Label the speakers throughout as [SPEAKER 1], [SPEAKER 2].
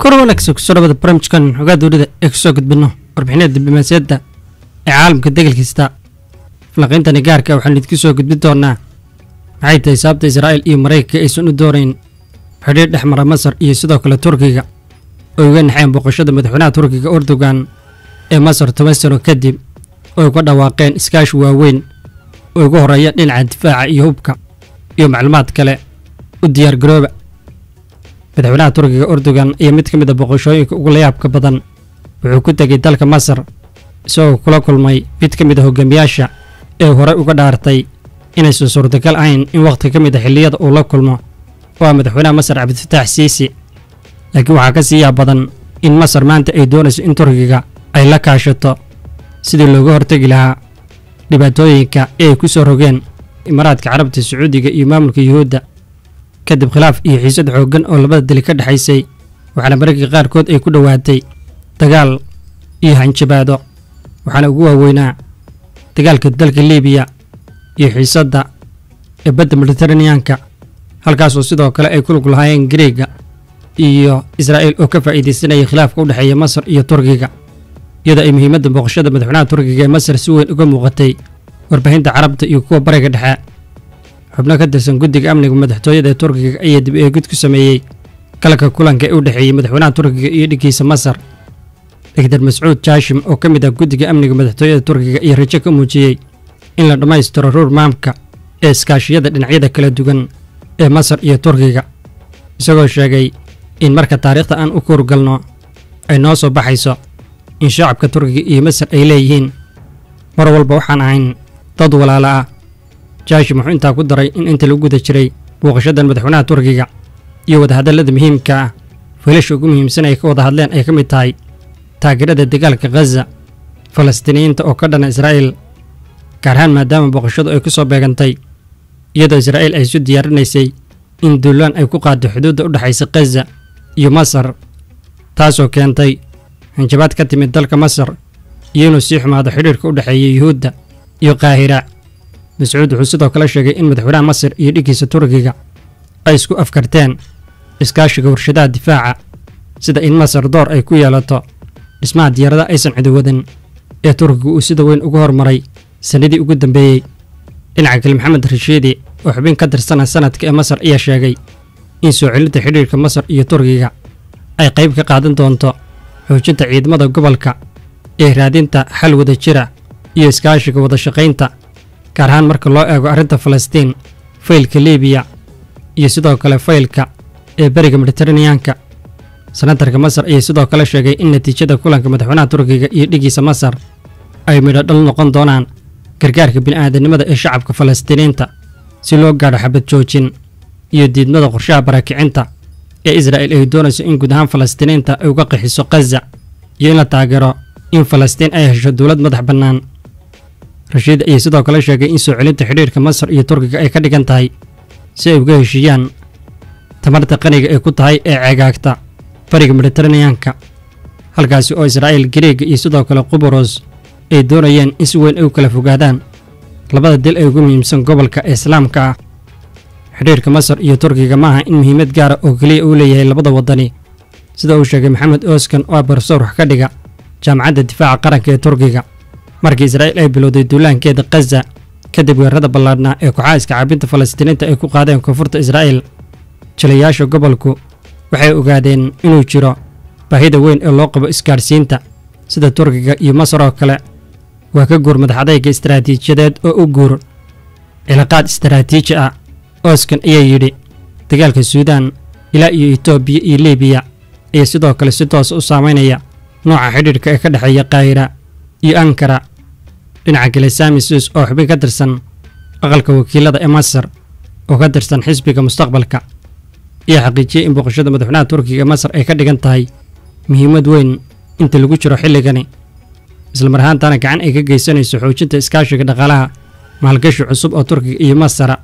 [SPEAKER 1] kor wanaagsan kusoo dhawada barnaamijkan xogaa dowlada ee kusoo gudbino warbixinada diblomaasiyadda ee caalamka degal kasta falanqayntani gaarka waxaan idinku soo gudbin doonaa maxay tahay sababta israa'iil iyo maraykanka aysan u doonayn xidhiir dhex mara masar iyo sidoo kale turkiga oo uga naxeen booqashada madaxweynaha turkiga erdogan ee masar toban sano kadib oo uga dhawaaqeen iskaashi waaweyn oo ugu horreeya dhinaca difaaca iyo hubka iyo macluumaad kale u diyaargarooba madaxweynaha turkiga erdogan iyo mid ka mid a boqoshooyinka ugu layaabka badan wuxuu ku tegay dalka masar isagoo kula kulmay mid ka mid a hogaamiyaasha ee horey uga dhaartay inaysan suurtagal ahayn in wakhti ka mid a xilliyada uu la kulmo oo ah madaxweynaha masar cabdifataax siisi laakiin waxaa ka sii yaab badan in masar maanta ay doonayso in turkiga ay la kaashato sidii looga hortegi lahaa dhibaatooyinka ee ay ku soo rogeen imaaraadka carabta sacuudiga iyo maamulka yuhuudda kadib khilaaf iyo xiisad xooggan oo labada dali ka dhexaysay waxaana mararkii qaarkood ay ku dhowaatay dagaal iyo hanjabaado waxaana ugu waaweynaa dagaalka dalka liibiya iyo xiisadda ee badda mediteraneanka halkaasoo sidoo kale ay ku lug lahaayeen gareega iyo israa'iil oo ka faa'iidaysanaya khilaafka u dhexeeya masar iyo turkiga iyadoo ay muhiimadda booqashada madaxweynaha turkiga ee masar si weyn uga muuqatay warbaahinta carabta iyo kuwa bariga dhexe xubno ka tirsan guddiga amniga madaxtooyada ee turkiga ayaa dib eegid ku sameeyey galka kulanka ee u dhexeeyey madaxweynaha turkiga iyo dhiggiisa masar dogtor mascuud jaashim oo ka mid ah guddiga amniga madaxtooyada turkiga iyo rajo ka muujiyey in la dhammaystiro ruur maamka ee iskaashiyada dhinacyada kala duwan ee masar iyo turkiga isagoo sheegay in marka taariikhda aan u kuurgalno ay noo soo baxayso in shacabka turkiga iyo masar ay leeyihiin mar walba waxaan ahayn dad walaala ah jaashim wuxuu intaa ku daray in inta lagu guda jiray booqashadan madaxweynaha turkiga iyo wadahadallada muhiimka ah fiilasha ugu muhiimsan ay ka wada hadleen ay ka mid tahay taageerada dagaalka khaza falastiiniyiinta oo ka dhana israa'iil gaar ahaan maadaama booqashadu ay ku soo beegantay iyadoo israa'iil ay isu diyaarinaysay in duulaan ay ku qaaddo xuduudda u dhexaysa khaza iyo masar taasoo keentay hanjabaad ka timid dalka masar iyo inuu sii xumaado xidhiirka u dhexeeya yuhuudda iyo qaahira mascuud wuxuu sidoo kale sheegay in madaxweynaha masar iyo dhiggiisa turkiga ay isku afkarteen iskaashiga warshadaha difaaca sida in masar door ay ku yeelato dhismaha diyaaradaha aysan cidiwadan ee turkiga uu sida weyn ugu hormaray sannadii ugu dambeeyey dhinaca kale maxamed rashiidi oo xubin ka tirsana sanadka ee masar ayaa sheegay in soo celinta xidhiirka masar iyo turkiga ay qayb ka qaadan doonto xoojinta ciidamada gobolka ee raadinta xal wada jira iyo iskaashiga wada shaqaynta gaar ahaan marka loo eego arrinta falastiin faylka liibiya iyo sidoo kale faylka ee beriga mediteraneanka senatarka masar ayaa sidoo kale sheegay in natiijada kulanka madaxweynaha turkiga iyo dhiggiisa masar ay midho dhal noqon doonaan gargaarka bini'aadanimada ee shacabka falastiiniinta si loo gaadho xabad joojin iyo diidmada qorshaha baraakicinta ee israa'il ay doonayso in guud ahaan falastiiniinta ay uga qixiso khaza iyo in la taageero in falastiin ay hesho dowlad madax bannaan rashiid ayaa sidoo kale sheegay in soo celinta xidhiirka masar iyo turkiga ay ka dhigan tahay si ay uga heshiiyaan tamarta qaniga ay ku tahay ee ceegaagta bariga mediteraneanka halkaasi oo israa'iil gareega iyo sidoo kale qubaros ay doonayeen in si weyn ay u kala fogaadaan labada dil ee ugu muhiimsan gobolka ee islaamka ah xidhiirka masar iyo turkiga ma aha in muhiimad gaara oo keliya uu leeyahay labada waddani sida uu sheegay maxamed oskan oo ah barsoor wax ka dhiga jaamacadda difaaca qaranka ee turkiga markii israa'iil ay bilowday duulaankeeda khaza kadib weerarada ballaadhnaa ee kuxaa'iska caabinta falastiiniinta ay ku qaadeen koonfurta israa'iil jilayaasha gobolku waxay ogaadeen inuu jiro baahida weyn ee loo qabo isgaadhsiinta sida turkiga iyo masar oo kale waa ka guur madaxadayga istaraatiijiyadeed oo u guur cilaaqaad istaraatiiji ah oskan ayaa yidhi dagaalka suudaan ilaa iyo etoobiya iyo liibiya ayaa sidoo kale si toosa u saamaynaya nooca xidhiirka ee ka dhexeeya kaahira iyo ankara dhinaca kale samisus oo xubin ka tirsan aqalka wakiilada ee masar oo ka tirsan xisbiga mustaqbalka ayaa xaqiijiyey in booqashada madaxweynaha turkiga ee masar ay ka dhigan tahay muhiimad weyn inta lagu jiro xilligani islamar ahaantana gacan ay ka geysanayso xoojinta iskaashiga dhaqaalaha maalgashi cusub oo turkiga iyo masara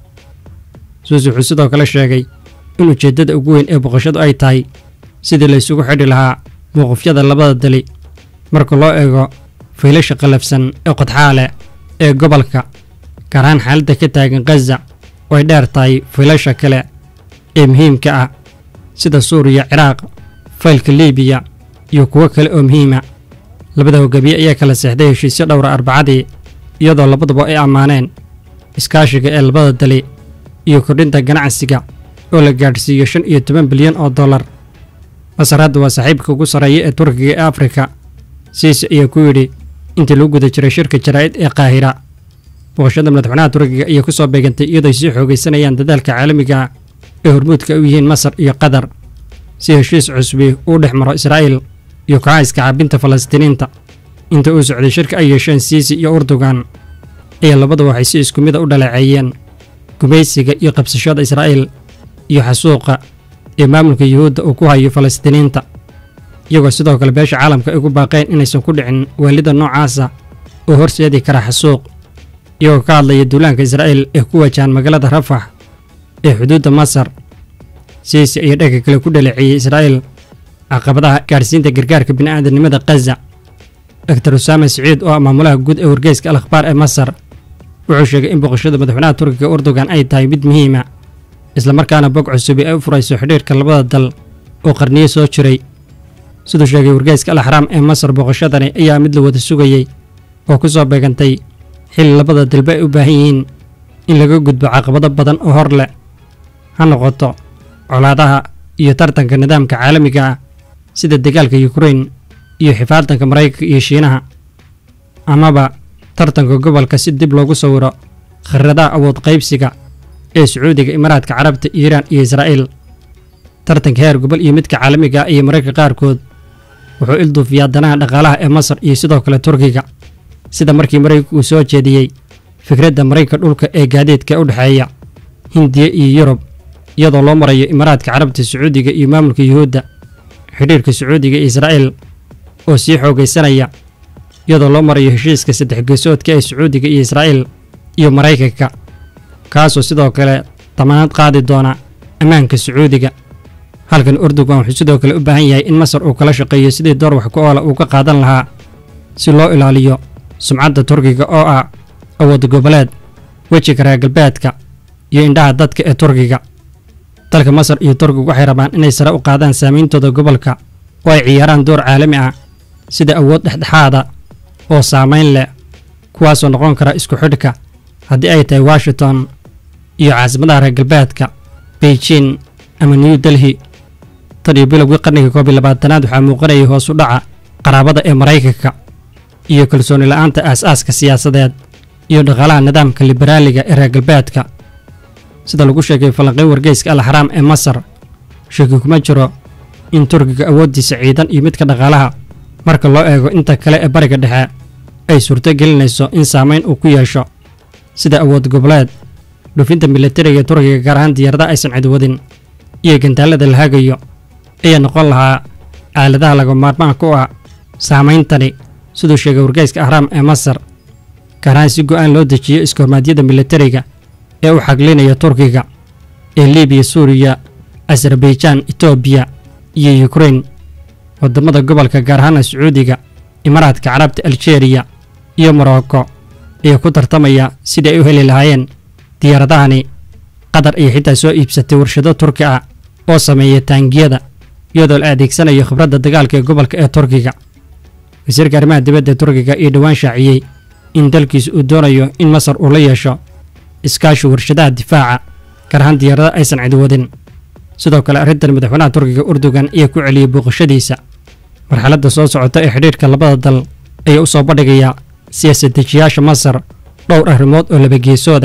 [SPEAKER 1] suus wuxuu sidoo kale sheegay in ujeeddada ugu weyn ee booqashadu ay tahay sidii la ysugu xidhi lahaa mowqifyada labada dali marka loo eego faylasha qallafsan ee qodxaa leh ee gobolka gaar ahaan xaaladda ka taagan khaza oo ay dheer tahay faylasha kale ee muhiimka ah sida suuriya ciraaq faylka liibiya iyo kuwo kale oo muhiima labada hogaamiye ayaa kala seexday heshiisyo dhowra arbacadii iyadoo labaduba ay ammaaneen iskaashiga ee labada dali iyo kordhinta ganacsiga oo la gaadhsiiyo shan iyo toban bilyan oo dollar masar hadda waa saaxiibka ugu sarreeya ee turkiga ee afrika siise ayaa ku yidhi intii lagu guda jiray shirka jaraa'id ee qaahira booqashada madaxweynaha turkiga ayaa ku soo beegantay iyadoo sii xoogaysanayaan dadaalka caalamiga ah ee hormuudka u yihiin masar iyo qatar si heshiis cusbi uu dhex maro israa'iil iyo kooxaha iskacaabinta falastiiniinta inta uu socday shirka ay yeesheen siisi iyo urdugan ayaa labadu waxay si isku mida u dhaleeceeyeen gumaysiga iyo qabsashada israa'iil iyo xasuuqa ee maamulka yuhuudda uu ku hayo falastiiniinta iyagoo sidoo kale beesha caalamka ay ku baaqeen inaysan ku dhicin waalida noocaasa oo horseedi kara xasuuq iyagoo ka hadlaya duulaanka israa'iil ee ku wajahan magaalada rafax ee xuduudda masar siisi ayaa dhagga kale ku dhaleeceeyey israa'iil caqabadaha gaadhsiinta gargaarka bini'aadanimada khaza doctor usaame siciid oo ah maamulaha guud ee wargeyska al akhbaar ee masar wuxuu sheegay in booqashada madaxweynaha turkiga urdugan ay tahay mid muhiima islamarkaana bog cusubi ay u furayso xidhiirka labada dal oo qarniyo soo jiray siduu sheegay wargeyska al axraam ee masar booqashadani ayaa mid la wada sugayey oo ku soo beegantay xilli labada dalba ay u baahan yihiin in laga gudbo caqabado badan oo hor leh ha noqoto colaadaha iyo tartanka nidaamka caalamiga ah sida dagaalka yukrain iyo xifaadanka maraykanka iyo shiinaha amaba tartanka gobolka si dib loogu sawiro kharradaha awood qaybsiga ee sacuudiga imaaraadka carabta iiraan iyo israa'iil tartanka heer gobol iyo midka caalamiga ah iyo mararka qaarkood wuxuu ilduufiyaa danaha dhaqaalaha ee masar iyo sidoo kale turkiga sida markii maraykanku uu soo jeediyey fikradda maraykanka dhulka ee gaadiidka u dhexeeya hindiya iyo yurub iyadoo loo marayo imaaraadka carabta sacuudiga iyo maamulka yuhuudda xidhiirka sacuudiga iyo israa'iil oo sii xoogaysanaya iyadoo loo marayo heshiiska saddex geesoodka ee sacuudiga iyo israa'iil iyo maraykanka kaasoo sidoo kale damaanad qaadi doona ammaanka sacuudiga halkan urdugan wuxuu sidoo kale u baahan yahay in masar uu kala shaqeeyo sidii door wax ku oola uu ka qaadan lahaa si loo ilaaliyo sumcadda turkiga oo ah awood goboleed wejiga reer galbeedka iyo indhaha dadka ee turkiga dalka masar iyo turkigu waxay rabaan inay sare u qaadaan saameyntooda gobolka oo ay ciyaaraan door caalami ah sida awood dhexdhexaada oo saamayn leh kuwaasoo noqon kara isku xidhka haddii ay tahay washington iyo caasimadaha reer galbeedka beijing ama new delhi tan iyo bilowgii qarnigii koob iyo labaatanaad waxaa muuqanayay hoos u dhaca qaraabada ee maraykanka iyo kalsooni la'aanta aas-aaska siyaasadeed iyo dhaqaalaha nidaamka liberaaliga ee reer galbeedka sida lagu sheegay falanqayn wargeyska al axraam ee masar shaki kuma jiro in turkiga awooddiisa ciidan iyo midka dhaqaalaha marka loo eego inta kale ee bariga dhexe ay suurto gelinayso in saamayn uu ku yeesho sida awood goboleed dhufinta militariga turkiga gaar ahaan diyaaradaha aysan cidwadin iyo gantaalada la hagayo ayaa noqon lahaa aaladaha laga maarmaanka u ah saameyntani siduu sheegay wargeyska ahraam ee masar gaar ahaan si go'aan loo dejiyo iskahormaadyada militariga ee u xaglinaya turkiga ee libiya suuriya azerbaijaan etoobiya iyo yukrain waddamada gobolka gaar ahaana sacuudiga imaaraadka carabta aljeeriya iyo morocco ayaa ku tartamaya sidii ay u heli lahaayeen diyaaradahani qatar iyo xitaa soo iibsatay warshado turki ah oo sameeya taangiyada iyadoo la adeegsanayo khibradda dagaalka ee gobolka ee turkiga wasiirka arrimaha dibadda ee turkiga iyo dhowaan shaaciyey in dalkiisu uu doonayo in masar uu la yeesho iskaashi warshadaha difaaca gaar ahaan diyaarada aysan cidwadin sidoo kale arrintan madaxweynaha turkiga urdugan ayaa ku celiyey booqashadiisa marxaladda soo socota ee xidhiirhka labada dal ayaa u soo bandhigayaa siyaasad-dejiyaasha masar dhowr arrimood oo labageesooda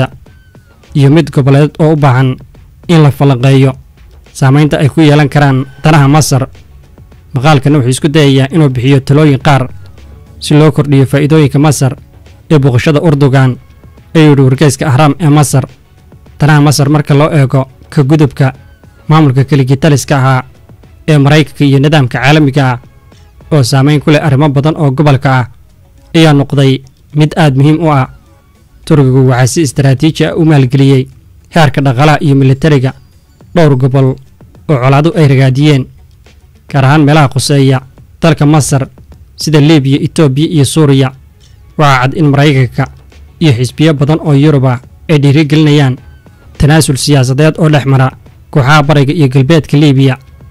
[SPEAKER 1] iyo mid goboleed oo u baahan in la falanqeeyo saamaynta ay ku yeelan karaan danaha masar maqaalkana wuxuu isku dayayaa inuu bixiyo talooyin qaar si loo kordhiyo faa'iidooyinka masar ee booqashada urdugan ayuu yidhi wargeyska ahraam ee masar danaha masar marka loo eego ka gudubka maamulka keligitaliska ahaa ee maraykanka iyo nidaamka caalamiga ah oo saamayn ku leh arrimo badan oo gobolka ah ayaa noqday mid aad muhiim u ah turkigu waxaa si istaraatiiji ah u maalgeliyey heerka dhaqaalaha iyo militariga dhowr gobol oo colaadu ay ragaadiyeen gaar ahaan meelaha khuseeya dalka masar sida libiya etoobiya iyo suuriya waxaa cad in maraykanka iyo xisbiyo badan oo yuruba ay dhiirigelinayaan tanaasul siyaasadeed oo dhex mara kooxaha bariga iyo galbeedka libiya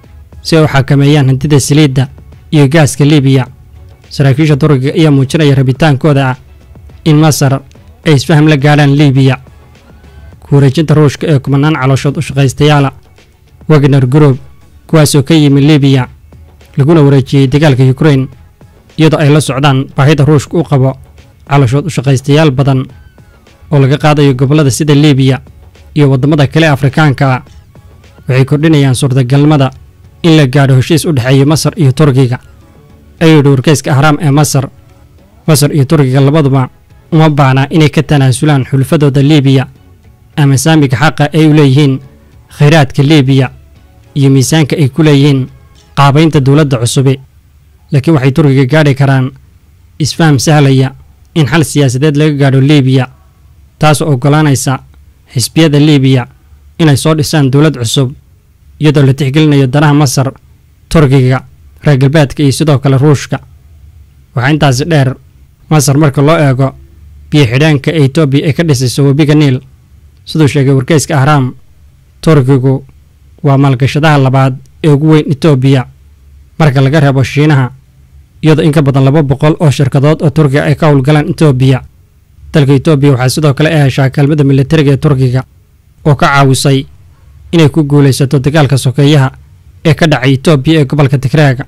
[SPEAKER 1] si ay u xakameeyaan hantida saliidda iyo gaaska liibiya saraakiisha turkiga ayaa muujinaya rabitaankooda ah in masar ay isfaham la gaadhaan liibiya ku wareejinta ruushka ee kumanaan calooshood u shaqaystayaala wagner group kuwaasoo ka yimi liibiya laguna wareejiyey dagaalka yukrain iyadoo ay la socdaan baahida ruushka u qabo calooshood u shaqaystayaal badan oo laga qaadayo gobollada sida liibiya iyo waddamada kale afrikaanka ah waxay kordhinayaan suurtagalnimada in la gaadho heshiis u dhexeeya masar iyo turkiga ayuu yidhi warkayska ahraam ee masar masar iyo turkiga labaduba uma baahnaa inay ka tanaasulaan xulfadooda liibiya ama saamiga xaqa ay u leeyihiin khayraadka liibiya iyo miisaanka ay ku leeyihiin qaabaynta dowladda cusubi laakiin waxay turkiga gaadhi karaan isfaham sahlaya in xal siyaasadeed laga gaadho liibiya taasoo oggolaanaysa xisbiyada liibiya inay soo dhisaan dowlad cusub iyadoo la tixgelinayo danaha masar turkiga reer galbeedka iyo sidoo kale ruushka waxaa intaasi dheer masar marka loo eego biyo xidheenka ee etoobiya ay ka dhisayso webiga niil siduu sheegay warkeyska ahraam turkigu waa maalgashadaha labaad ee ugu weyn etoobiya marka laga reebo shiinaha iyadoo in ka badan laba boqol oo shirkadood oo turkiga ay ka howlgalaan etoobiya dalka etoobiya waxaa sidoo kale ay heshaa kaalmada militariga ee turkiga oo ka caawisay inay ku guulaysato dagaalka sokeeyaha ee ka dhacay etoobiya ee gobolka tigraaga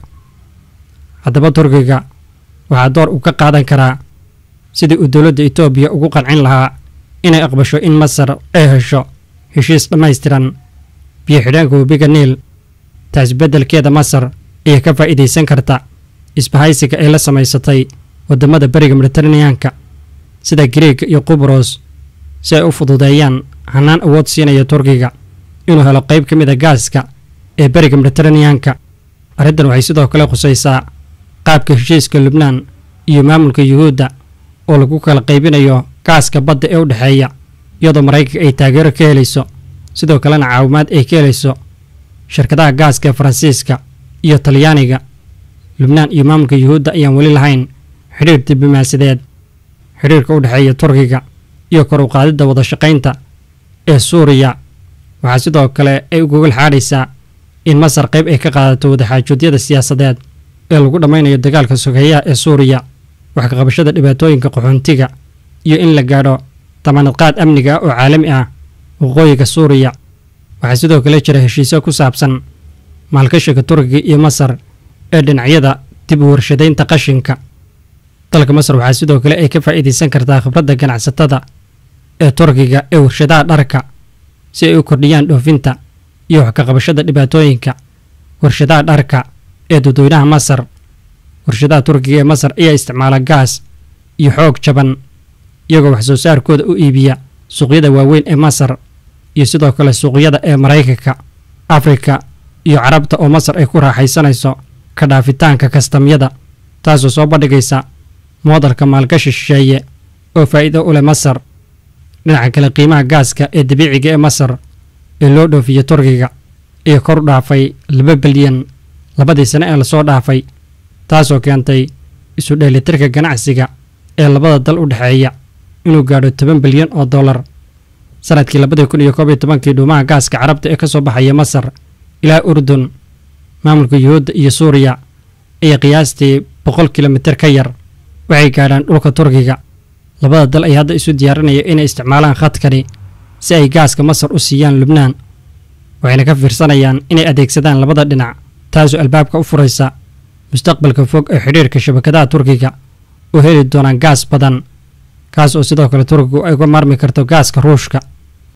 [SPEAKER 1] haddaba turkiga waxaa door uu ka qaadan karaa sidii uu dowladda etoobiya ugu qancin lahaa inay aqbasho in masar ay hesho heshiis dhammaystiran biyo xidheenka webiga niil taas beddelkeeda masar ayaa ka faa'iidaysan karta isbahaysiga ay la samaysatay waddamada beriga mediteraneanka sida griega iyo qubros si ay u fududeeyaan hannaan awood siinaya turkiga inuu helo qayb ka mid a gaaska ee beriga mediteraneanka arrintan waxay sidoo kale khusaysaa qaabka heshiiska lubnaan iyo maamulka yuhuudda oo lagu kala qaybinayo gaaska badda ee u dhexeeya iyadoo maraykanka ay taageero ka helayso sidoo kalena caawimaad ay ka helayso shirkadaha gaaska ee faransiiska iyo talyaaniga lubnaan iyo maamulka yuhuudda ayaan weli lahayn xidhiir diblomaasideed xidhiirka u dhexeeya turkiga iyo kor u qaadidda wadashaqaynta ee suuriya waxaa sidoo kale ay u gogol xaadhaysaa in masar qayb ay ka qaadato wadaxaajoodyada siyaasadeed ee lagu dhammaynayo dagaalka sokeeyaha ee suuriya wax ka qabashada dhibaatooyinka qaxoontiga iyo in la gaadho damaanadqaad amniga ah oo caalami ah waqooyiga suuriya waxaa sidoo kale jira heshiisyo ku saabsan maalgashiga turkiga iyo masar ee dhinacyada dib u warshadaynta qashinka dalka masar waxaa sidoo kale ay ka faa'iidaysan kartaa khibradda ganacsatada ee turkiga ee warshadaha dharka si ay u kordhiyaan dhoofinta iyo wax ka qabashada dhibaatooyinka warshadaha dharka ee dadweynaha masar warshadaha turkiga ee masar ayaa isticmaala gaas iyo xoog jaban iyagoo wax soo saarkooda u iibiya suuqyada waaweyn ee masar iyo sidoo kale suuqyada ee maraykanka afrika iyo carabta oo masar ay ku raaxaysanayso ka dhaafitaanka kastamyada taasoo soo bandhigaysa moodalka maalgashi shisheeye oo faa'iido u leh masar dhinaca kale qiimaha gaaska ee dabiiciga ee masar ee loo dhoofiyo turkiga iyo kor u dhaafay laba bilyan labadii sane ee lasoo dhaafay taasoo keentay isu dheelitirka ganacsiga ee labada dal u dhexeeya inuu gaadho toban bilyan oo dollar sanadkii labadii kun iyo koob iyo tobankii dhuumaha gaaska carabta ee ka soo baxaya masar ilaa urdun maamulka yuhuudda iyo suuriya ayaa qiyaastii boqol kilomitir ka yar waxay gaadhaan dhulka turkiga labada dal ayaa hadda isu diyaarinaya inay isticmaalaan khadkani si ay gaaska masar u siiyaan lubnaan waxayna ka fiirsanayaan inay adeegsadaan labada dhinac taasoo albaabka u furaysa mustaqbalka fog ee xidhiirka shabakadaha turkiga oo heli doonaan gaas badan kaas oo sidoo kale turkigu ay uga maarmi karto gaaska ruushka